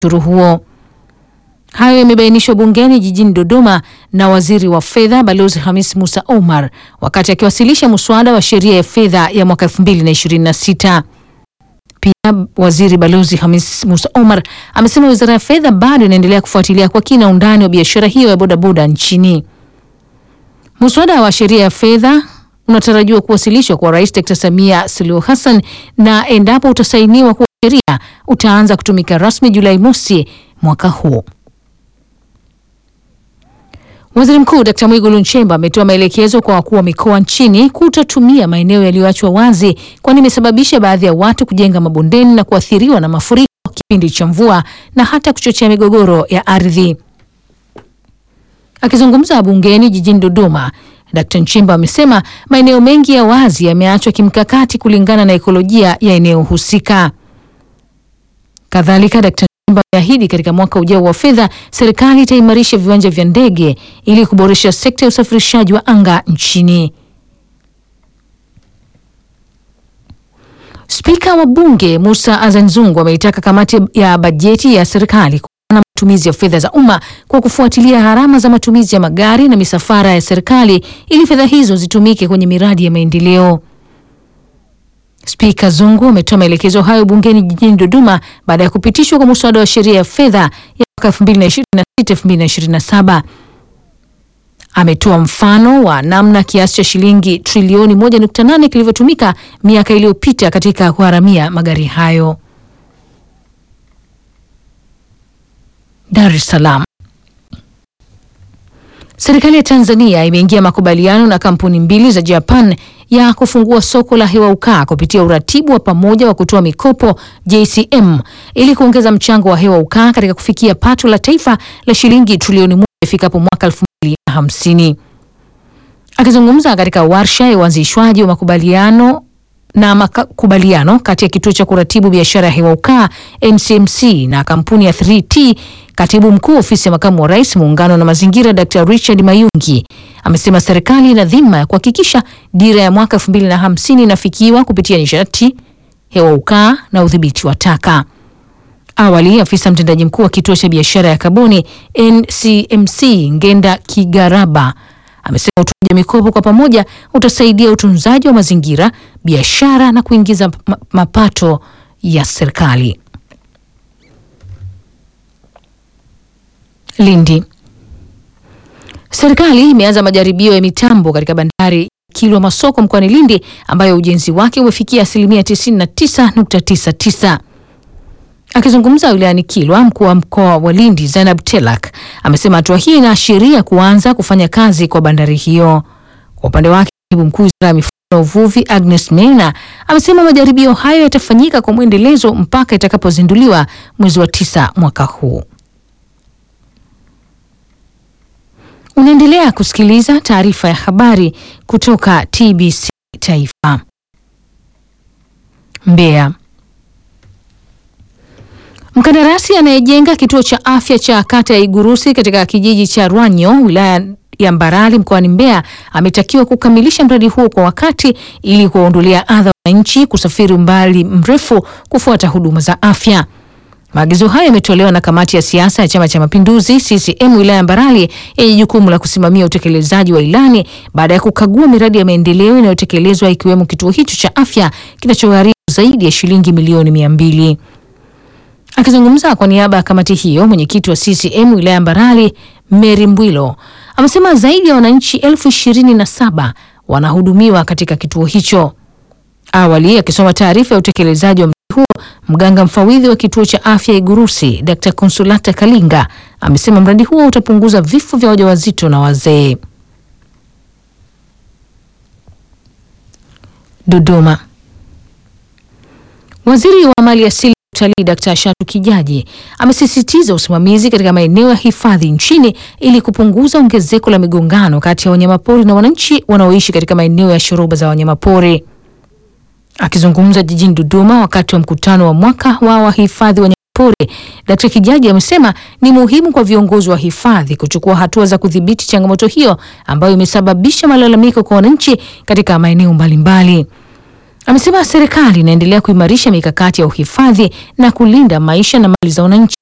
ushuru huo. Hayo yamebainishwa bungeni jijini Dodoma na waziri wa fedha Balozi Hamis Musa Omar wakati akiwasilisha muswada wa sheria ya fedha ya mwaka 2026. Pia waziri Balozi Hamis Musa Omar amesema wizara ya fedha bado inaendelea kufuatilia kwa kina undani wa biashara hiyo ya bodaboda nchini. Muswada wa sheria ya fedha unatarajiwa kuwasilishwa kwa Rais Dr. Samia Suluhu Hassan na endapo utasainiwa kuwa sheria utaanza kutumika rasmi Julai mosi mwaka huu. Waziri Mkuu Dkt. Mwigulu Nchemba ametoa maelekezo kwa wakuu wa mikoa nchini kutotumia maeneo yaliyoachwa wazi kwani imesababisha baadhi ya watu kujenga mabondeni na kuathiriwa na mafuriko kipindi cha mvua na hata kuchochea migogoro ya ardhi. Akizungumza bungeni jijini Dodoma, Dkt. Nchemba amesema maeneo mengi ya wazi yameachwa kimkakati kulingana na ekolojia ya eneo husika. Kadhalika, Dkt. Nchemba ameahidi katika mwaka ujao wa fedha serikali itaimarisha viwanja vya ndege ili kuboresha sekta ya usafirishaji wa anga nchini. Spika wa Bunge Musa Azan Zungu ameitaka kamati ya bajeti ya serikali na matumizi ya fedha za umma kwa kufuatilia gharama za matumizi ya magari na misafara ya serikali ili fedha hizo zitumike kwenye miradi ya maendeleo. Spika Zungu ametoa maelekezo hayo bungeni jijini Dodoma baada ya kupitishwa kwa muswada wa sheria ya fedha ya mwaka 2026-2027. Ametoa mfano wa namna kiasi cha shilingi trilioni 1.8 kilivyotumika miaka iliyopita katika kugharamia magari hayo. Dar es Salaam. Serikali ya Tanzania imeingia makubaliano na kampuni mbili za Japan ya kufungua soko la hewa ukaa kupitia uratibu wa pamoja wa kutoa mikopo JCM ili kuongeza mchango wa hewa ukaa katika kufikia pato la taifa la shilingi trilioni moja ifikapo mwaka 2050. Akizungumza katika warsha ya uanzishwaji wa makubaliano na makubaliano kati ya kituo cha kuratibu biashara ya hewa ukaa NCMC na kampuni ya 3T, katibu mkuu ofisi ya makamu wa rais muungano na mazingira Dr. Richard Mayungi amesema serikali ina dhima ya kuhakikisha dira ya mwaka 2050 inafikiwa kupitia nishati, hewa ukaa na udhibiti wa taka. Awali afisa mtendaji mkuu wa kituo cha biashara ya kaboni NCMC Ngenda Kigaraba amesema utoaji wa mikopo kwa pamoja utasaidia utunzaji wa mazingira, biashara na kuingiza mapato ya serikali. Lindi. Serikali imeanza majaribio ya mitambo katika bandari Kilwa Masoko mkoani Lindi ambayo ujenzi wake umefikia asilimia 99.99. Akizungumza wilayani Kilwa, mkuu wa mkoa wa Lindi Zainab Telak amesema hatua hii inaashiria kuanza kufanya kazi kwa bandari hiyo. Kwa upande wake, katibu mkuu wizara ya mifugo na uvuvi Agnes Meina amesema majaribio hayo yatafanyika kwa mwendelezo mpaka itakapozinduliwa mwezi wa tisa mwaka huu. Unaendelea kusikiliza taarifa ya habari kutoka TBC Taifa. Mbeya. Mkandarasi anayejenga kituo cha afya cha kata ya Igurusi katika kijiji cha Rwanyo wilaya ya Mbarali mkoani Mbeya ametakiwa kukamilisha mradi huo kwa wakati ili kuwaondolea adha wananchi kusafiri umbali mrefu kufuata huduma za afya. Maagizo hayo yametolewa na kamati ya siasa ya Chama cha Mapinduzi CCM wilaya ya Mbarali yenye jukumu la kusimamia utekelezaji wa ilani baada ya kukagua miradi ya maendeleo inayotekelezwa ikiwemo kituo hicho cha afya kinachogharimu zaidi ya shilingi milioni mia mbili. Akizungumza kwa niaba ya kamati hiyo, mwenyekiti wa CCM wilaya ya Mbarali Mary Mbwilo amesema zaidi ya wananchi elfu ishirini na saba wanahudumiwa katika kituo hicho. Awali akisoma taarifa ya utekelezaji wa mradi huo, mganga mfawidhi wa kituo cha afya Igurusi Dr. Konsolata Kalinga amesema mradi huo utapunguza vifo vya wajawazito na wazee. Dodoma. Waziri wa mali asili utalii Dkt. Shatu Kijaji amesisitiza usimamizi katika maeneo ya hifadhi nchini ili kupunguza ongezeko la migongano kati ya wanyamapori na wananchi wanaoishi katika maeneo ya shoroba za wanyamapori. Akizungumza jijini Dodoma wakati wa mkutano wa mwaka wa wahifadhi wanyamapori, Dkt. Kijaji amesema ni muhimu kwa viongozi wa hifadhi kuchukua hatua za kudhibiti changamoto hiyo ambayo imesababisha malalamiko kwa wananchi katika maeneo mbalimbali. Amesema serikali inaendelea kuimarisha mikakati ya uhifadhi na kulinda maisha na mali za wananchi